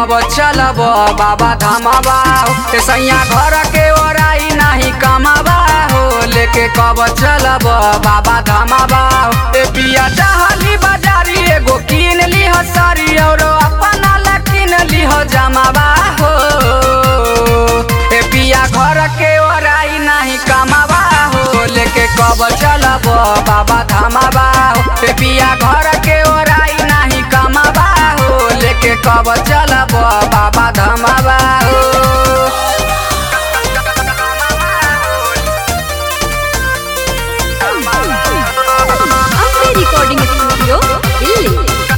कब चलब बाबा धामाबा ए सैया घर के ओराई नाही कमाबा हो लेके कब चलब बाबा धामाबा ए पिया चाहली बाजारी एगो कीन लीह सारी और अपना ला कीन लीह जमाबा हो ए पिया घर के ओराई नाही कमाबा हो लेके कब चलब बाबा धामाबा हो ए पिया घर के ओराई नाही कमाबा हो लेके कब चलब बाबा धामाबा हो अम्बे रिकॉर्डिंग स्टूडियो दिल्ली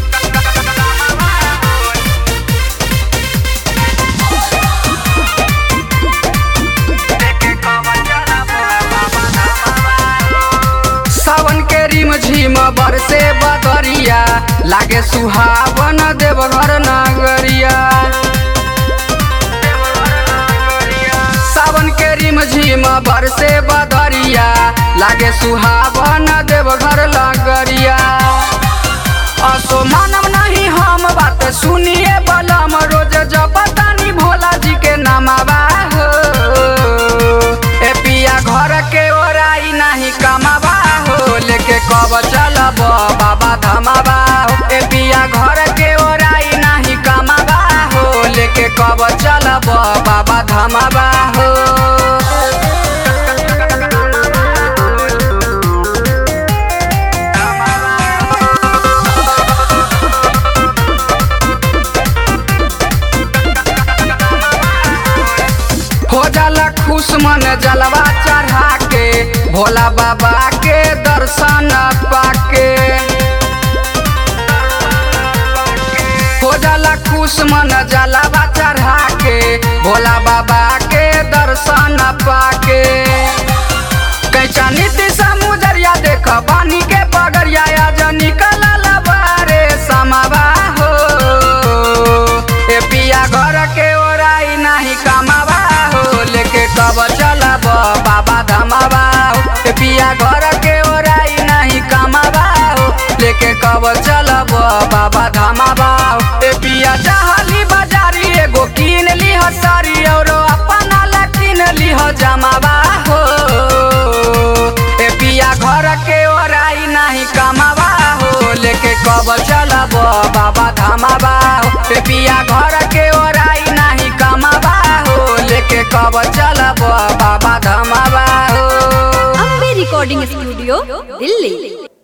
सावन के रिम झिम बरसे बदरिया लागे सुहावन देवघर नगरिया सावन के रिम झिम बरसे बदरिया लागे सुहावन देवघर लगरिया असो मानव नहीं हम बात सुनिए बलम रोज जपतानी भोला जी के नामाबा हो ए पिया घर के ओराई नहीं कमाबा हो लेके कब चलब बाबा धमाबा हो ए पिया घर के ओराई नहीं कमाबा हो लेके कब चलब बाबा धमाबा हो हो जाला खुश मन जलवा चढ़ा के भोला बाबा के दर्शन पाके हो जाला खुश मन जलवा चढ़ा के भोला बाबा के दर्शन पाके कैचा नीति समुदरिया देख बानी के पगरिया आज निकल बारे समावा हो ए पिया घर के ओराई नहीं कमावा हो लेके कब चलब बाबा धमावा हो ए पिया घर के ओराई नहीं कमावा हो लेके कब चलब बाबा धमावा हो ए पिया चाहली बाजारी एगो कीन लीह सारी और अपना ला कीन लीह जमावा हो ए पिया घर के ओराई नहीं कमावा हो लेके कब चलब बाबा धमावा हो ए पिया घर के ओराई नहीं कमावा हो लेके कब चलब बाबा धमावा हो अम्बे रिकॉर्डिंग स्टूडियो दिल्ली